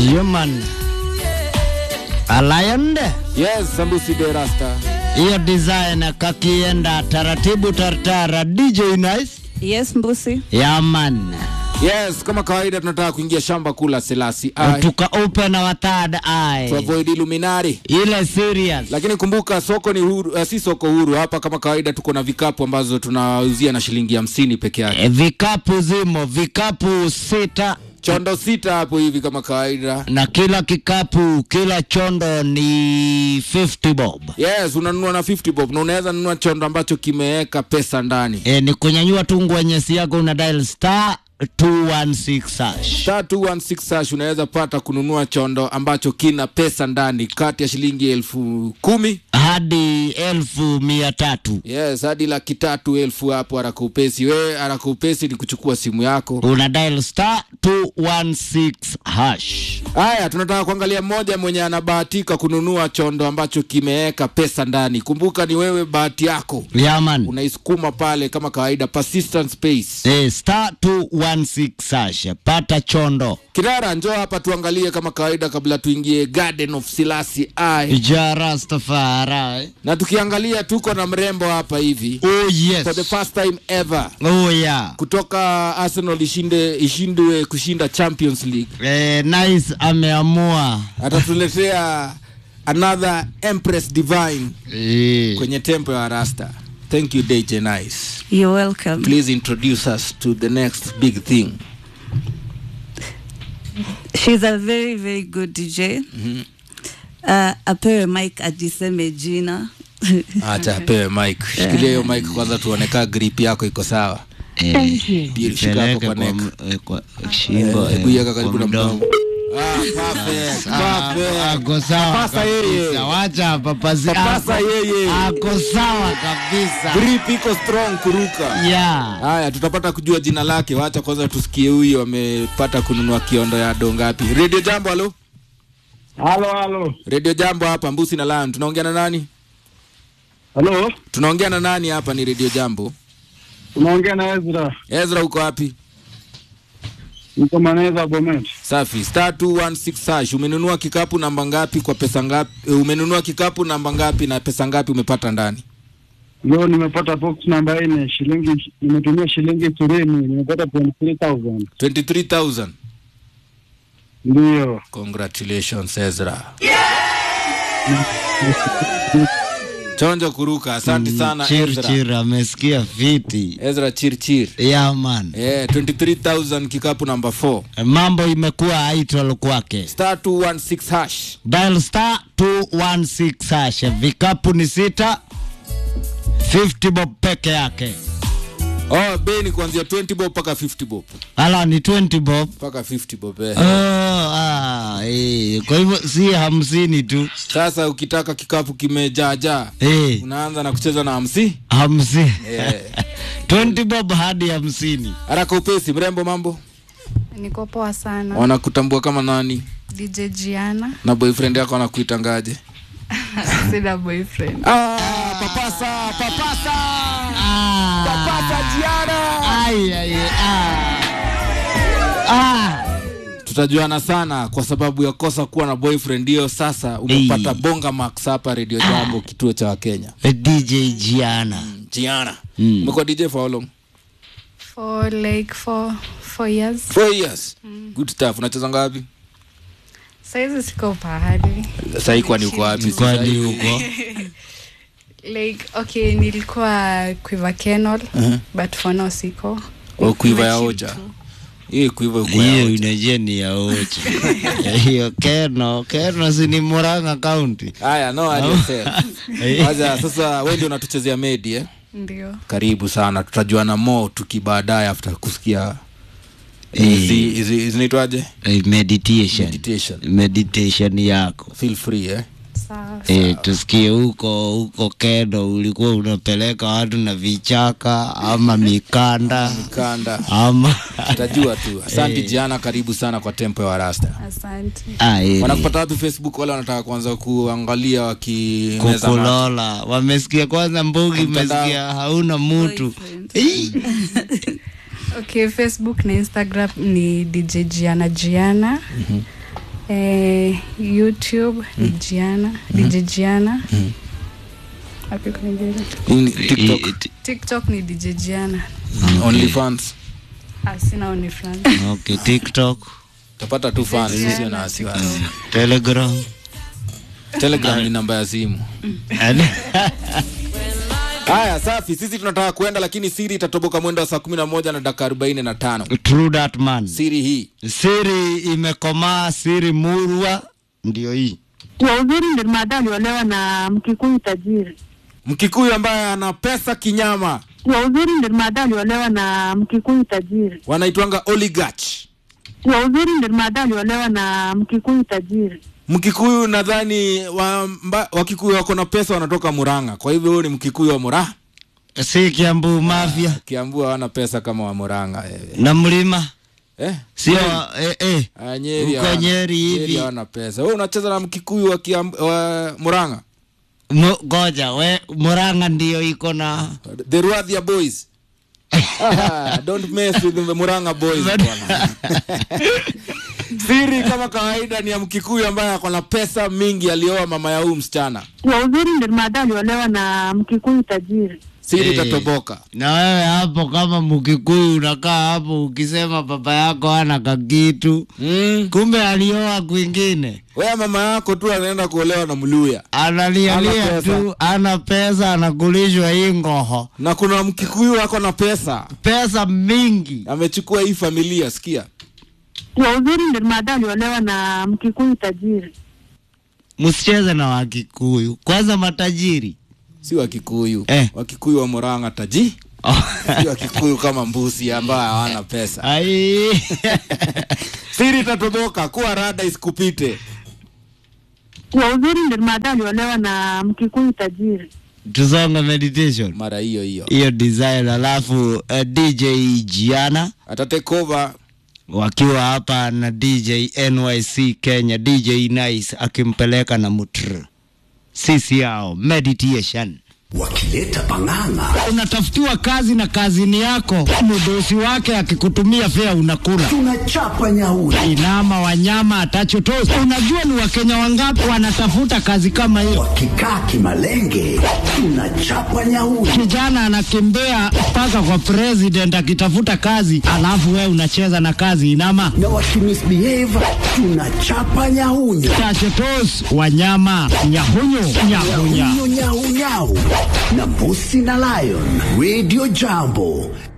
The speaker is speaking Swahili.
Human Aligned Yes, Sambusi de Rasta. hiyo design kakienda taratibu tartara DJ Nice Yes, Mbusi. Yaman Yes, kama kawaida tunataka kuingia shamba kula Selasi I tuka open our third to eye avoid Illuminati. ile serious Lakini kumbuka soko ni huru, uh, si soko huru hapa. Kama kawaida tuko na vikapu ambazo tunauzia na shilingi hamsini peke yake. E, vikapu zimo vikapu sita Chondo sita hapo hivi kama kawaida. na kila kikapu kila chondo ni 50 bob Yes, unanunua na 50 bob na unaweza nunua chondo ambacho kimeweka pesa ndani. e, ni kunyanyua tu ngwenyesi yako una dial star 216 hash Star 216 hash unaweza pata kununua chondo ambacho kina pesa ndani kati ya shilingi elfu kumi hadi elfu mia tatu yes hadi laki tatu elfu hapo haraka upesi. We haraka upesi ni kuchukua simu yako. una dial star 216 hash Haya, tunataka kuangalia mmoja mwenye anabahatika kununua chondo ambacho kimeweka pesa ndani. Kumbuka ni wewe, bahati yako, yaman unaisukuma pale kama kawaida, persistent space. e, star 216 hash pata chondo Kirara, njoo hapa tuangalie kama kawaida, kabla tuingie Garden of Selassie I. jarastafari Na tukiangalia tuko na mrembo hapa hivi oh for the yes first time ever oh yeah kutoka Arsenal ishinde ishindwe kushinda Champions League, e, nice ameamua atatuletea another Empress Divine e. kwenye tempo ya Rasta. Thank you DJ Nice. You're welcome. Please introduce us to the next big thing. She's a very, very good DJ. Uh, apewe mic ajiseme jina. Acha apewe mic. Shikilia hiyo mic kwanza tuone kaa grip yako iko sawa. Ndio, shika hapo Peleke kwa kwa, neck. m- eh, kwa shingo Eh, eh, hebu iweka kwa karibu na mdomo. mdomo. Ah, perfect. Ah, Perfect. ako sawa Papasa yeye. kabisa. Wacha papasi Papasa ako- yeye. ako sawa kabisa Grip iko strong kuruka. yeah. Haya, tutapata kujua jina lake. Wacha kwanza tusikie huyu amepata kununua kiondo ya do ngapi. Radio Jambo, halo. Halo, halo. Radio Jambo hapa Mbusi na Lion. Tunaongea na nani? Halo, Tunaongea na nani hapa? Ni Radio Jambo. unaongea na Ezra. Ezra, uko wapi? Niko Maneza Bomet. Safi. Star 216 hash. Umenunua kikapu namba ngapi kwa pesa ngapi? eh, Umenunua kikapu namba ngapi na pesa ngapi umepata ndani? Leo nimepata box namba nne, shilingi nimetumia shilingi ishirini, nimepata 23000 23,000. ndio. Congratulations Ezra. Chonjo kuruka. Asante sana chir Ezra. chir amesikia fiti Ezra Chirchir. yeah, man Eh, 23,000 kikapu namba 4. mambo imekuwa idol kwake Star 216 hash. dial star 216 hash vikapu ni sita 50 bob peke yake Oh, bei ni kuanzia 20 bob mpaka 50 bob. ala ni 20 bob Mpaka 50 bob. Eh. oh, ah, eh. kwa hivyo si hamsini tu Sasa ukitaka kikapu kimejaajaa eh, unaanza na kucheza na hamsi. hamsini Yeah. 20 bob hadi hamsini Haraka upesi, mrembo, mambo Niko poa sana. wanakutambua kama nani DJ Gianna. na boyfriend yako anakuitangaje? Sina boyfriend. Ah, papasa, papasa, papasa Jiana. Ai, ai, ah. Ah. Tutajuana sana kwa sababu ya kosa kuwa na boyfriend. Hiyo sasa umepata Hey. bonga max hapa Radio Jambo, kituo cha Wakenya. DJ Gianna Jiana, Mm. umekuwa DJ for how long? For like for four years. Four years. Good stuff. Unacheza ngapi? Saizi siko pahali. Sasa hii kwani uko wapi? Sasa kwani hii- huko Like okay, nilikuwa Quiver Kenol, Uh-huh. but for now siko. Oh, kuiva ya Nimechill oja. tu. Hii kuiva uko ya hiyo oja. inajia ni ya ocha hiyo keno keno si ni muranga kaunti Haya, no hadi yourself. Wacha sasa wewe ndio unatuchezea medi eh? Ndio. Karibu sana. Tutajuana mo tukibaadaye after kusikia Eh. hizi hizi zinaitwaje? Eh, meditation Meditation. meditation yako Feel free eh? Sawa. E, tusikie huko huko keno ulikuwa unapeleka watu na vichaka ama mikanda Kanda. ama Tutajua tu. Asante Eh. Jiana, karibu sana kwa tempo ya Rasta. Asante. Ah, eh, Wanakupata wapi Facebook wale wanataka kuanza kuangalia wakimeza mate? kukulola wamesikia kwanza mbugi Mtandao. mesikia hauna mutu Boyfriend. Okay, Facebook na Instagram ni DJ Gianna Gianna. Eh, YouTube ni Gianna, DJ Gianna. Wapi kwingine? In TikTok, I- i- TikTok ni DJ Gianna. OnlyFans. Ah, sina OnlyFans. okay tiktok Utapata tu fans, sio na wasiwasi. telegram Telegram ni namba ya simu. And- Haya, safi. Sisi tunataka kuenda, lakini siri itatoboka mwendo wa saa kumi na moja na dakika arobaini na tano. true that man Siri hii siri imekomaa siri murwa ndio hii Kwa uzuri ndio mada aliolewa na Mkikuyu tajiri. Mkikuyu ambaye ana pesa kinyama Kwa uzuri ndio mada aliolewa na Mkikuyu tajiri. wanaitwanga oligarch. Kwa uzuri ndio mada aliolewa na Mkikuyu tajiri. Mkikuyu nadhani wa, mba- Wakikuyu wako na pesa wanatoka Murang'a, kwa hivyo huyu ni Mkikuyu wa Murang'a. si kiambu mafia Kiambu hawana pesa kama wa Murang'a eh. na mlima Eh? sio eh, eh. Ah, Nyeri Huko hawana- Nyeri hivi. hawana pesa. Wewe unacheza na Mkikuyu wa, Kiambu, wa Murang'a. Mu- goja we muranga ndio iko na The Ruathia Boys. ah, don't mess with the Murang'a Boys bwana. Siri kama kawaida ni ya Mkikuyu ambaye ako na pesa mingi, alioa mama ya huyu msichana. Kwa uzuri ndio mada aliolewa na Mkikuyu tajiri. Siri Eh. itatoboka. na wewe hapo kama mkikuyu unakaa hapo ukisema baba yako ana kakitu Mm. kumbe alioa kwingine Wewe mama yako tu anaenda kuolewa na Mluya. analialia Hana pesa. tu ana pesa anakulishwa hii ngoho Na kuna Mkikuyu ako na pesa. pesa mingi Amechukua hii familia, sikia. Kwa uzuri ndio mada aliolewa na Mkikuyu tajiri. msicheze na wakikuyu kwanza matajiri Si Wakikuyu. Eh. Wakikuyu wa Murang'a taji. Si Wakikuyu kama mbusi ambao hawana pesa. ai Siri itatoboka, kuwa rada isikupite. Kwa uzuri ndio mada aliolewa na Mkikuyu tajiri. tusonge meditation Mara hiyo hiyo. hiyo design alafu uh, dj jiana Atatake over wakiwa hapa na dj nyc kenya dj nice akimpeleka na mutr sisi yao meditation wakileta pang'ang'a unatafutiwa kazi na kazini yako mdosi wake akikutumia fea unakula tunachapa nyauri inama wanyama atachotosi unajua ni wakenya wangapi wanatafuta kazi kama hiyo wakikaa kimalenge tunachapa nyauri kijana anakimbia mpaka kwa president akitafuta kazi alafu wewe unacheza na kazi inama na wakimisbehave tunachapa nyahunyo tachetos wanyama nyahunyu nyahunya nyahunyo nyahunyau na mbusi na lion radio jambo